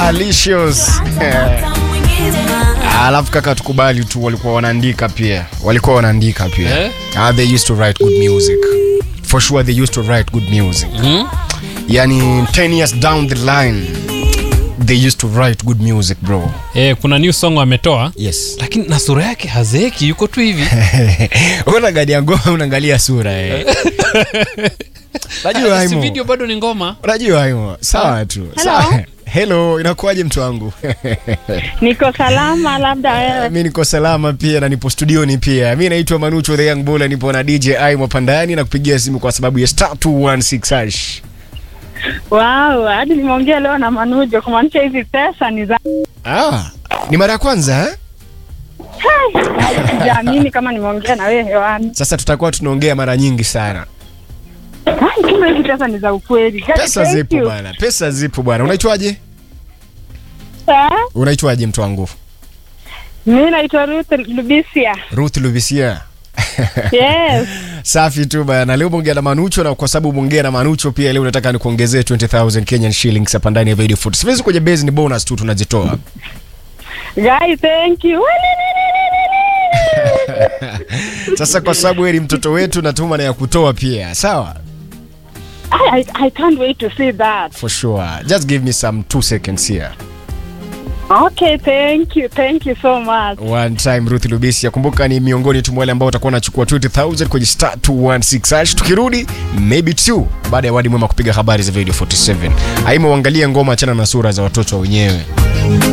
Alicious. Alafu kaka, tukubali tu, walikuwa wanaandika pia, walikuwa wanaandika pia Eh? Ah, they used to write good music for sure, they used to write good music Hmm? yani 10 years down the line they used to write good music bro Eh, kuna new song wametoa yes lakini na sura yake hazeeki yuko tu hivi unangalia ngoma unaangalia sura eh. Unajua si Aimo. video bado ni ngoma Unajua Aimo. Sawa tu. Sawa. Hello, inakuwaje mtu wangu? Niko salama, labda wewe. mi niko salama pia na nipo studioni pia. Mi naitwa Manucho the Young Bull, nipo na DJ Aimo Pandani na kupigia simu kwa sababu ya star 216 hash. Wow, hadi nimeongea leo na Manujo kumaanisha hizi pesa ni za Ah, ni mara ya kwanza eh? sijaamini kama nimeongea na wewe hewani. Sasa tutakuwa tunaongea mara nyingi sana. Ai, kumbe hizi pesa ni za ukweli. Guys, Pesa thank zipo you. bwana, pesa zipo bwana. Unaitwaje? Eh? Unaitwaje mtu wangu? Mimi naitwa Ruth Lubisia. Ruth Luvisia. Yes. Safi tu bana. Leo umeongea na Manucho na kwa sababu umeongea na Manucho pia leo nataka nikuongezee 20000 Kenyan shillings hapa ndani ya Video Food. Siwezi kwenye base ni bonus tu tunazitoa. Guys, thank you. Sasa kwa sababu wewe ni mtoto wetu natuma na ya kutoa pia. Sawa? I, I, I can't wait to see that. For sure. Just give me some 2 seconds here. Okay, thank you. Thank you so much. One time Ruth Lubisi. Kumbuka ni miongoni tu mwa wale ambao watakuwa wanachukua 20000 kwenye star 216 hash. Tukirudi maybe two baada ya wadi mwema kupiga habari za Video 47. Aimo uangalie ngoma achana na sura za watoto wenyewe.